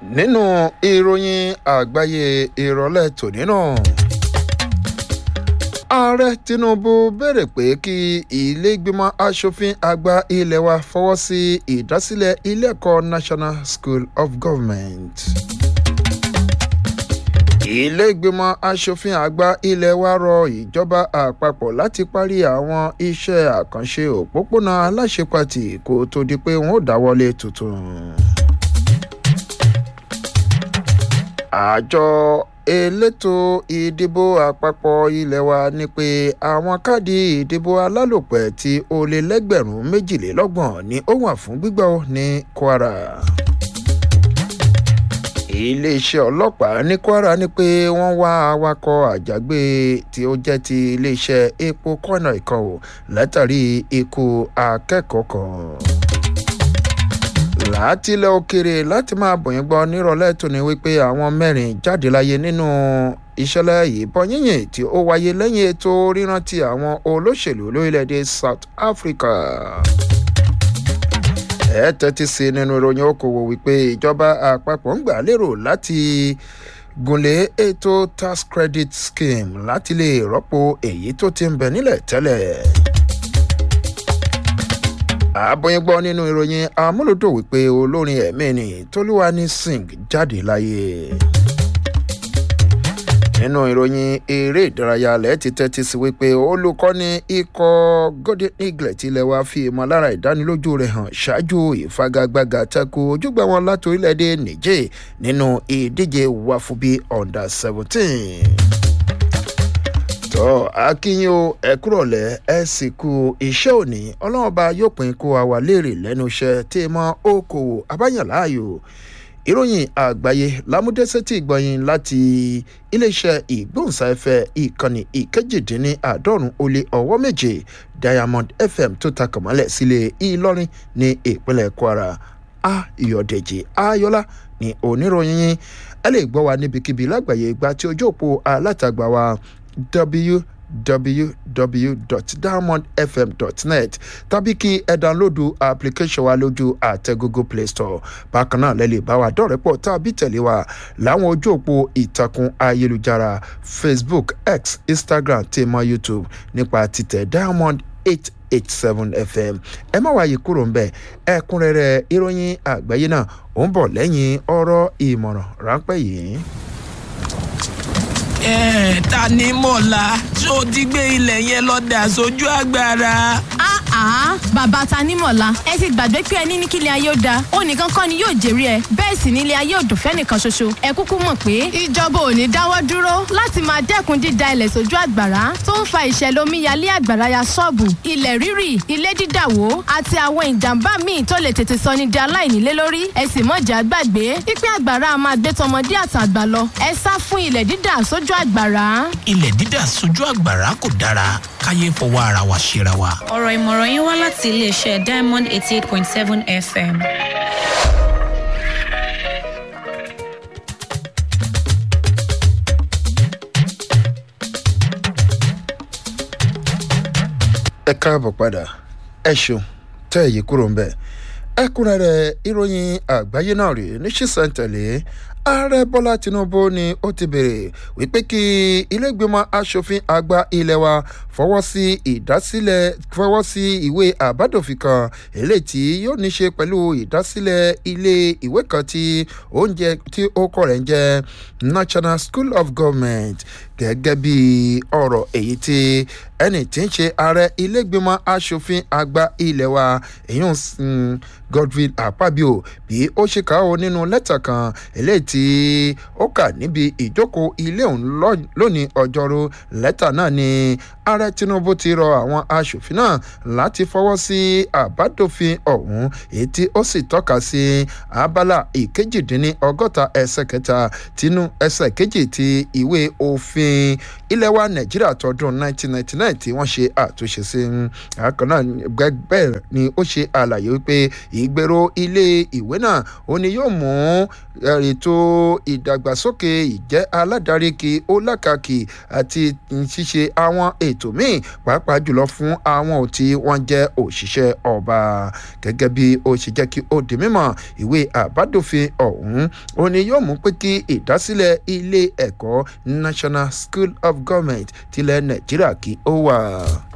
nínú ìròyìn àgbáyé ìrọ̀lẹ́ tòní náà ààrẹ tinubu béèrè pé kí iléègbìmọ̀ asòfin àgbà ilé wa fọwọ́ sí ìdásílẹ̀ ilé-ẹ̀kọ́ national school of government iléègbìmọ̀ asòfin àgbà ilé wa rọ ìjọba àpapọ̀ láti parí àwọn iṣẹ́ àkànṣe òpópónà aláṣepàtì kó tó di pé wọ́n ó dáwọ́lé tuntun àjọ elétò ìdìbò àpapọ̀ ilé wa ní pé àwọn káàdì ìdìbò alálòpẹ̀ tí ó lé lẹ́gbẹ̀rún méjìlélọ́gbọ̀n ni ó wà fún gbígbà ní kwara iléeṣẹ́ ọlọ́pàá ní kwara ní pé wọ́n wá awakọ̀ àjàgbé tí ó jẹ́ ti iléeṣẹ́ epo kọ́nà ìkan ò látàrí ikú akẹ́kọ̀ọ́ kan látilẹ̀ òkèrè láti máa bọ̀yìn gbọ́ nírọ̀lẹ́ tó ní wípé àwọn mẹ́rin jáde láyé nínú ìṣẹ̀lẹ̀ ìbọn yíyìn tí ó wáyé lẹ́yìn ètò rírántí àwọn olóṣèlú lórílẹ̀‐èdè south africa ẹ tẹ́tí sí nínú ìròyìn okòwò wípé ìjọba àpapọ̀ ń gbà lérò láti gúnlé ètò tax credit scheme láti lè rọ́pò èyí tó ti ń bẹ nílẹ̀ tẹ́lẹ̀ àbọ̀yìn gbọ́ nínú ìròyìn amúlòdò wípé olórin ẹ̀mí ni tolúwani singh jáde láyé nínú ìròyìn eré ìdárayá alẹ́ ti tẹ́tí sí wípé olùkọ́ni ikọ̀ golden eagle tilẹ̀ wá fi ìmọ̀lára ìdánilójú rẹ̀ hàn ṣáájú ìfagagbága tako ojúgbà wọn láti orílẹ̀-èdè niger nínú ìdíje wàfúbí under seventeen tọ́ akínyìn o ẹ kúrọ̀lẹ́ ẹ sì kú iṣẹ́ òní ọlọ́mọba yóò pín kó àwa léèrè lẹ́nu iṣẹ́ tí mọ okòwò abáyànláàyò ìròyìn àgbáyé lámúdẹ́sẹ́tì gbọ̀yìn láti iléeṣẹ́ ìgbóhùnsáfẹ́ ìkànnì ìkejìdínláàádọ́rùn ó lé ọwọ́ méje diamond fm tó ta kàmọ́lẹ̀ sílé ìlọrin ní ìpínlẹ̀ kwara ayọ̀dẹ̀jì ayọ́lá ní oníròyìn yín ẹ lè gbọ́ wa níbikíbi lágbàáyé gba tí ojú òpó alátagbà wa www.diamondfm.net tàbí kí ẹ dánlódù application wa lójú àtẹ google play store bákan náà lẹ́lẹ̀ bá wa dọ̀rẹ́pọ̀ tàbí tẹ̀lé wa láwọn ojú òpó ìtàkùn ayélujára facebook x instagram tèmọ youtube nípa títẹ̀ diamond eight eight seven fm ẹ má wáyé kúrò ń bẹ ẹkúnrẹ́rẹ́ ìròyìn àgbáyé náà ó ń bọ̀ lẹ́yìn ọ̀rọ̀ ìmọ̀ràn ráńpẹ́ yìí ẹ ta ni mọ̀lá tó ti gbé ilẹ̀ yẹn lọ dà sójú agbára. àá bàbá ta ní mọ̀lá ẹ ti gbàgbé pé ẹni ní kílẹ̀ ayé ó da ó nìkan kọ́ ni yóò jèrè ẹ bẹ́ẹ̀ sì nílé ayé ò dùn fẹ́nìkan ṣoṣo ẹ kúkú mọ̀ pé ìjọba ò ní dáwọ́ dúró láti máa dẹ́kun dída ilẹ̀ sójú àgbàrá tó ń fa ìṣẹ̀lẹ̀ omíyalé àgbàrá ya ṣọ́ọ̀bù ilẹ̀ rírì ilé dídàwó àti àwọn ìjàmbá míì tó lè tètè sọ ni di aláìnílé lórí ẹ sì mọ̀jà gbàgbé pípẹ́ àgbàrá máa gbé tọmọdé àtàgbà lọ ẹ sá fún ilẹ̀ dídà sójú sójú àgbàrá. ilẹ̀ dídà sójú àgbàrá kò dára káyé fọwọ́ ara wa ṣera wa. ọ̀rọ̀ ìmọ̀ràn yín wá láti iléeṣẹ́ diamond eighty eight point seven fm. ẹ káàbọ̀ padà ẹ ṣeun tẹ́ èyí kúrò ń bẹ̀ ẹkúnrẹ́rẹ́ ìròyìn àgbáyé náà rèé ní ṣísẹ̀ntẹ̀lé ààrẹ bọ́lá tinubu ni ó ti bèrè wípé kí ilégbèmọ̀ asòfin àgbà ilé wa fọwọ́ sí ìdásílẹ̀ fọwọ́ sí ìwé àbádòfin kan eléyìí tí yóò ní ṣe pẹ̀lú ìdásílẹ̀ ilé ìwé kan tí oúnjẹ tí ó kọ̀ rẹ̀ ń jẹ́ national school of government gẹ́gẹ́ bí ọ̀rọ̀ èyí tí ẹni tí ń ṣe ààrẹ ilégbèmọ̀ asòfin àgbà ilé wa èyí ń godwin akpabio bí ó ṣe kà ó nínú lẹ́tà kan eléyìí tí ó kà níbi ìjókòó ilé òun lónìí ọjọ́rú lẹ́tà náà ni ààrẹ tinubu ti rọ àwọn asòfin náà láti fọwọ́ sí àbádòfin ọ̀hún èyí tí ó sì tọ́ka sí abala ìkejìdínní ọgọ́ta ẹsẹ̀ kẹta tinú ẹsẹ̀ kejì ti ìwé òfin ilẹ̀ wa nàìjíríà tọdún 1999 tí wọ́n ṣe àtúnṣe sí àkàn náà bẹ́ẹ̀ ni ó ṣe àlàyé wípé ìgbèrò ilé ìwé náà ó ní yóò mú ètò ìdàgbàsókè ìjẹ́ aládàárí kí ó lákàkì àti ṣíṣe àwọn ètò míì pàápàá jùlọ fún àwọn tí wọ́n jẹ́ òṣìṣẹ́ ọba gẹ́gẹ́ bí ó ṣe jẹ́ kí ó di mímọ̀ ìwé àbádòfin ọ̀hún ó ní yóò mú pé kí ìdásílẹ̀ ilé ẹ̀kọ́ national school of government tilẹ̀ nàìjíríà kí ó wà.